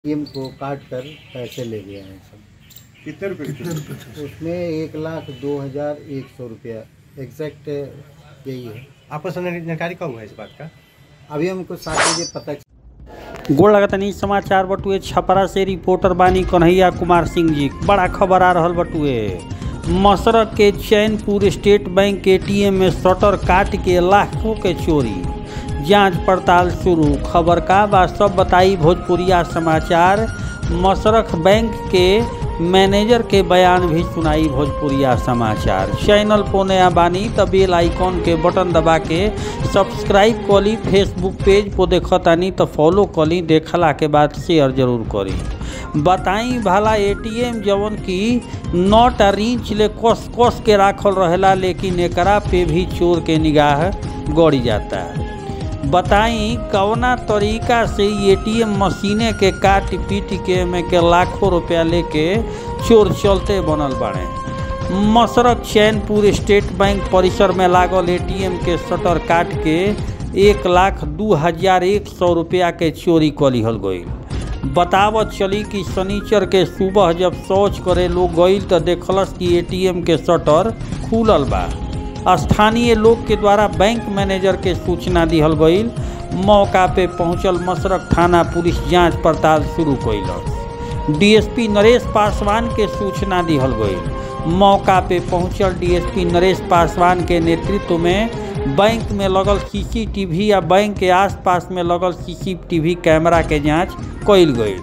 ATM को काट कर पैसे ले गए हैं सब कितने रुपए की थी उसमें एक लाख दो हजार एक सौ रुपया एग्जैक्ट यही है आपको सर जानकारी कब हुआ इस बात का अभी हमको सात बजे पता गोड़ लगतनी समाचार बटुए छपरा से रिपोर्टर बानी कन्हैया कुमार सिंह जी बड़ा खबर आ रहल बटुए मसरक के चैनपुर स्टेट बैंक एटीएम में शटर काट के लाखों के चोरी जांच पड़ताल शुरू खबर का बा सब बताई भोजपुरिया समाचार मसरख बैंक के मैनेजर के बयान भी सुनाई भोजपुरिया समाचार चैनल पर नया बानी त बेल आइकॉन के बटन दबा के सब्सक्राइब कली फेसबुक पेज पर देखतानी तो फॉलो कली देखला के बाद शेयर जरूर करी बताई भला एटीएम जवन की नॉट आ रीच ले कस कस के राखल रहेला लेकिन एकरा पे भी चोर के निगाह गड़ी जाता है बताई कवना तरीका से एटीएम मशीने के काट पीट के में के लाखों रुपया लेके चोर चलते बनल बाड़े मसरक चैनपुर स्टेट बैंक परिसर में लागल एटीएम के शटर काट के एक लाख दू हजार एक सौ रुपया के चोरी कर लिहल गई बतावत चली कि शनिचर के सुबह जब शौच करे लोग गईल तो देखलस कि एटीएम के शटर खुलल बा स्थानीय लोग के द्वारा बैंक मैनेजर के सूचना दिहल गईल मौका पे पहुंचल मसरक थाना पुलिस जांच पड़ताल शुरू कैलस डीएसपी नरेश पासवान के सूचना दिहल गईल मौका पे पहुंचल डीएसपी नरेश पासवान के नेतृत्व में बैंक में लगल सीसीटीवी या बैंक के आसपास में लगल सीसीटीवी कैमरा के जांच कैल गई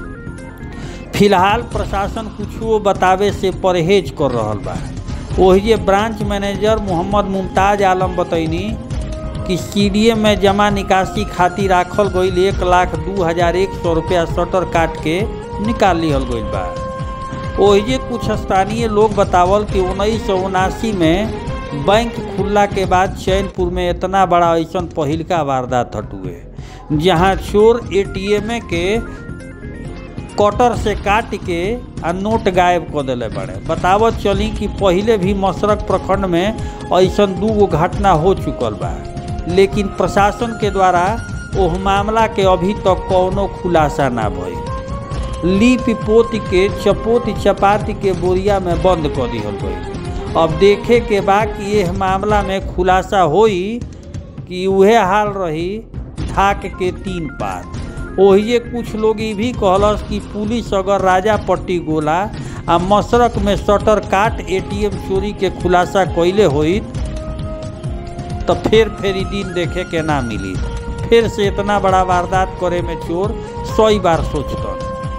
फिलहाल प्रशासन कुछो बतावे से परहेज कर रहल बा ओहिजे ब्रांच मैनेजर मोहम्मद मुमताज आलम बतैनी कि सीडीए में जमा निकासी खातिर राखल गईल एक लाख दू हजार एक सौ रुपया शटर काट के निकाल लिहल गईल बा ओहिजे कुछ स्थानीय लोग बतावल कि उन्नीस सौ उनासी में बैंक खुलला के बाद चैनपुर में इतना बड़ा ऐसा पहिलका वारदात हटुए जहां चोर एटीएम के कटर से काट के आ नोट गायब कर दिले बड़े बतावत चली कि पहले भी मसरक प्रखंड में ऐसा दू गो घटना हो चुकल बा लेकिन प्रशासन के द्वारा ओह मामला के अभी तक कौनो खुलासा ना भइल लीप पोत के चपोत चपाती के बोरिया में बंद कर दिहल गई अब देखे के बा कि यह मामला में खुलासा होई कि उहे हाल रही ढाक के तीन पार ओहिए कुछ लोग ये भी कहलस कि पुलिस अगर राजा पट्टी गोला आ मसरक में शटर काट एटीएम चोरी के खुलासा कैले होई तो फिर फिर ई दिन देखे के ना मिली फिर से इतना बड़ा वारदात करे में चोर सौ बार सोचतन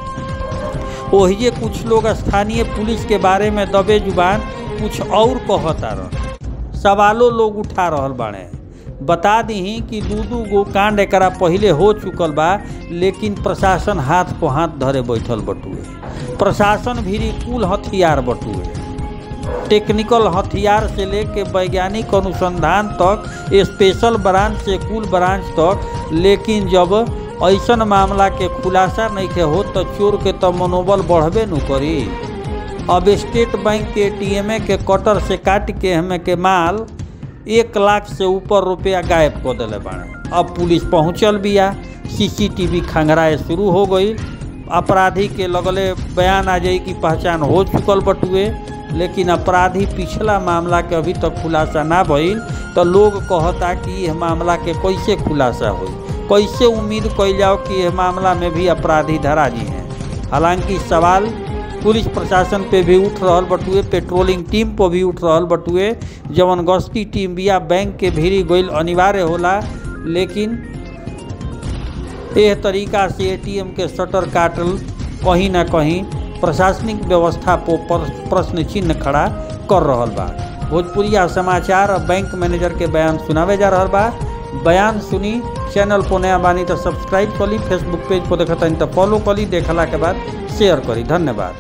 ओहिए कुछ लोग स्थानीय पुलिस के बारे में दबे जुबान कुछ और कहता रह सवालों लोग उठा रहल बाड़े बता दी कि दू दू गो कांड एकरा पहले हो चुकल बा लेकिन प्रशासन हाथ को हाथ धरे बैठल बटुए प्रशासन भी कुल हथियार बटुए टेक्निकल हथियार से लेके वैज्ञानिक अनुसंधान तक स्पेशल ब्रांच से कुल ब्रांच तक लेकिन जब ऐसन मामला के खुलासा नहीं के हो तो चोर के तो मनोबल बढ़बे न करी अब स्टेट बैंक के एटीएम के कटर से काट के हमें के माल एक लाख से ऊपर रुपया गायब कर दिले बाड़े अब पुलिस पहुंचल बिया सीसीटीवी खंगराए शुरू हो गई अपराधी के लगले बयान आ जाई कि पहचान हो चुकल बटुए लेकिन अपराधी पिछला मामला के अभी तक खुलासा ना भइल तो लोग कहता कि यह मामला के कैसे खुलासा होई कैसे उम्मीद कैल जाओ कि यह मामला में भी अपराधी धरा जी हैं हालांकि सवाल पुलिस प्रशासन पे भी उठ रहल बटुए पेट्रोलिंग टीम पर भी उठ रहल बटुए जवन गश्ती टीम बिया बैंक के भीड़ी गईल अनिवार्य होला लेकिन एह तरीका से एटीएम के शटर काटल कहीं ना कहीं प्रशासनिक व्यवस्था पर प्रश्न चिन्ह खड़ा कर रहल बा भोजपुरिया समाचार और बैंक मैनेजर के बयान सुनावे जा रहल बा बयान सुनी चैनल पर नया बानी तो सब्सक्राइब करी फेसबुक पेज पर देखता तो फॉलो करी देखला के बाद शेयर करी धन्यवाद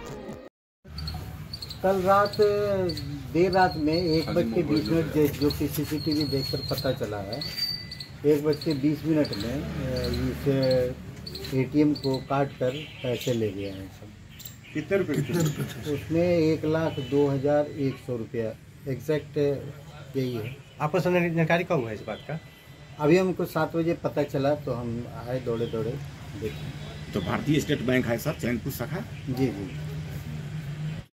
कल रात देर रात में एक बज के बीस मिनट जो- जो कि सीसीटीवी देखकर पता चला है एक बज के बीस मिनट में अ, इस एटीएम को काट कर पैसे ले गए हैं सब कितने रुपए की थी उसमें एक लाख दो हजार एक सौ रुपया एग्जैक्ट यही है आपको सर जानकारी कब हुआ इस बात का अभी हमको सात बजे पता चला तो हम आए दौड़े दौड़े देखे तो भारतीय स्टेट बैंक है सर चैनपुर शाखा जी जी